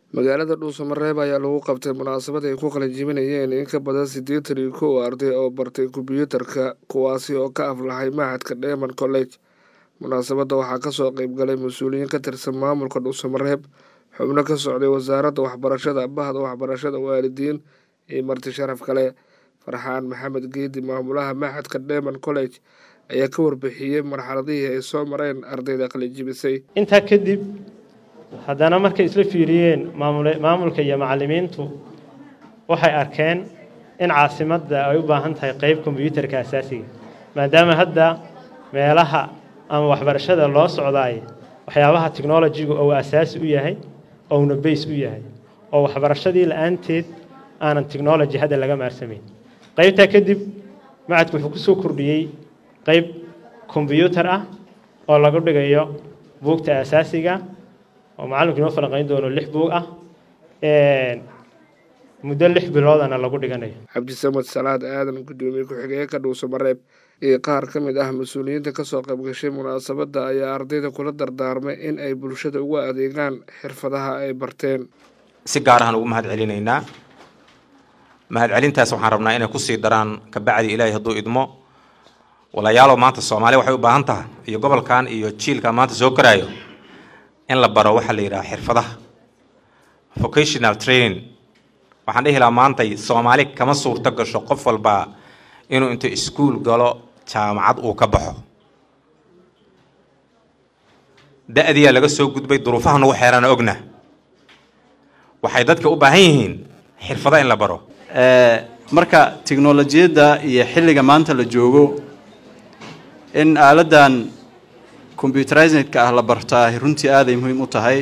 magaalada dhuusamareeb ayaa lagu qabtay munaasabad ay ku qalinjibinayeen in ka badan siddeetan iyo kow arday oo bartay kombyuutarka kuwaasi oo ka aflahay mahadka dheeman college munaasabadda waxaa kasoo qeybgalay mas-uuliyiin ka tirsan maamulka dhuusamareeb xubno ka socday wasaaradda waxbarashada bahda waxbarashada waalidiin iyo marti sharaf kale farxaan maxamed geedi maamulaha maxadka dheeman college ayaa ka warbixiyey marxaladihii ay soo mareen ardayda qalinjibisay intaa kadib haddana markay isla fiiriyeen maamulka iyo macallimiintu waxay arkeen in caasimadda ay u baahan tahay qeyb kombyuutarka asaasiga maadaama hadda meelaha ama waxbarashada loo socdaay waxyaabaha technolojigu ou asaasi u yahay ouna bays u yahay oo waxbarashadii la-aanteed aanan technology hadda laga maarsamayn qeybtaa kadib macadku wuxuu ku soo kordhiyey qeyb kombyuutar ah oo lagu dhigayo buugta asaasiga oo macalinku inoo falanqayn doono lix buug ah muddo lix biloodana lagu dhiganayo cabdisamad salaad aadan guddoomiye ku-xigeenka dhuusamareeb iyo qaar ka mid ah mas-uuliyiinta kasoo qaybgashay munaasabadda ayaa ardayda kula dardaarmay in ay bulshada uga adeegaan xirfadaha ay barteen si gaar ahaan ugu mahad celinaynaa mahad celintaas waxaan rabnaa inay kusii daraan kabacdi ilaahay hadduu idmo walayaalow maanta soomaaliya waxay u baahan tahay iyo gobolkan iyo jiilkan maanta soo koraayo in la baro waxaa la yidhaha xirfadaha vocational training waxaan dhihi lahaa maantay soomaali kama suurto gasho qof walbaa inuu intuu iskuol galo jaamacad uu ka baxo da-diyaa laga soo gudbay duruufaha nagu xeerana ogna waxay dadka u baahan yihiin xirfado in la baro marka tiknolojiyadda iyo xilliga maanta la joogo in aaladan combyuterizedka ah la bartaa runtii aaday muhiim u tahay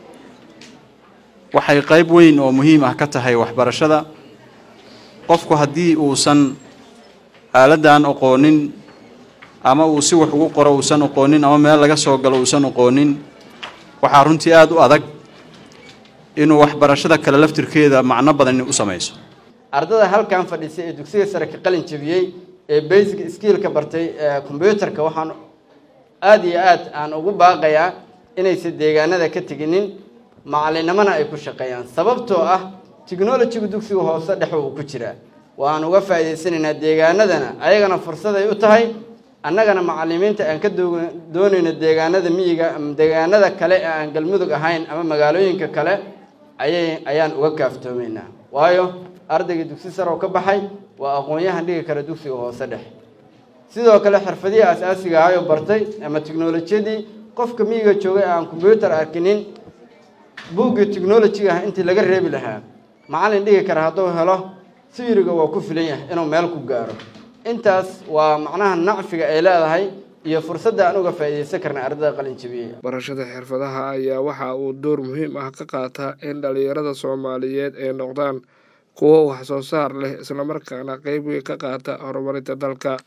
waxay qeyb weyn oo muhiim ah ka tahay waxbarashada qofku haddii uusan aaladan aqoonin ama uu si wax ugu qoro uusan aqoonin ama meel laga soo galo uusan aqoonin waxaa runtii aada u adag inuu waxbarashada kale laftirkeeda macno badan u samayso ardada halkan fadhiisay ee dugsiga sare ka qalin jabiyey ee basic skillka bartay combyuutarka waxaan aada iyo aad aan ugu baaqayaa inaysan deegaanada ka teginin macalinimona ay ku shaqeeyaan sababtoo ah technolojiga dugsiga hoose dhex uu ku jiraa waan uga faa'idaysanaynaa deegaanadana ayagana fursaday u tahay annagana macalimiinta aan ka doonayno deegaanada miyiga ama deegaanada kale ee aan galmudug ahayn ama magaalooyinka kale ayay ayaan uga kaaftoomaynaa waayo ardayga dugsi sare oo ka baxay waa aqoon-yahan dhigi kara dugsiga hoose dhex sidoo kale xirfadihii asaasiga ahayoo bartay ama tiknolojiyadii qofka miyiga joogay aan combyuutar arkinin buuggii technolojiga ah intii laga reebi lahaa macallin dhigi kara hadduu helo siyiriga waa ku filan yahay inuu meel ku gaaro intaas waa macnaha nacfiga ay leedahay iyo fursadda aan uga faa'iidaysan karna ardada qalinjabiyey barashada xirfadaha ayaa waxa uu door muhiim ah ka qaataa in dhalinyarada soomaaliyeed ay noqdaan kuwo wax soo saar leh islamarkaana qeyb weyn ka qaata horumarinta dalka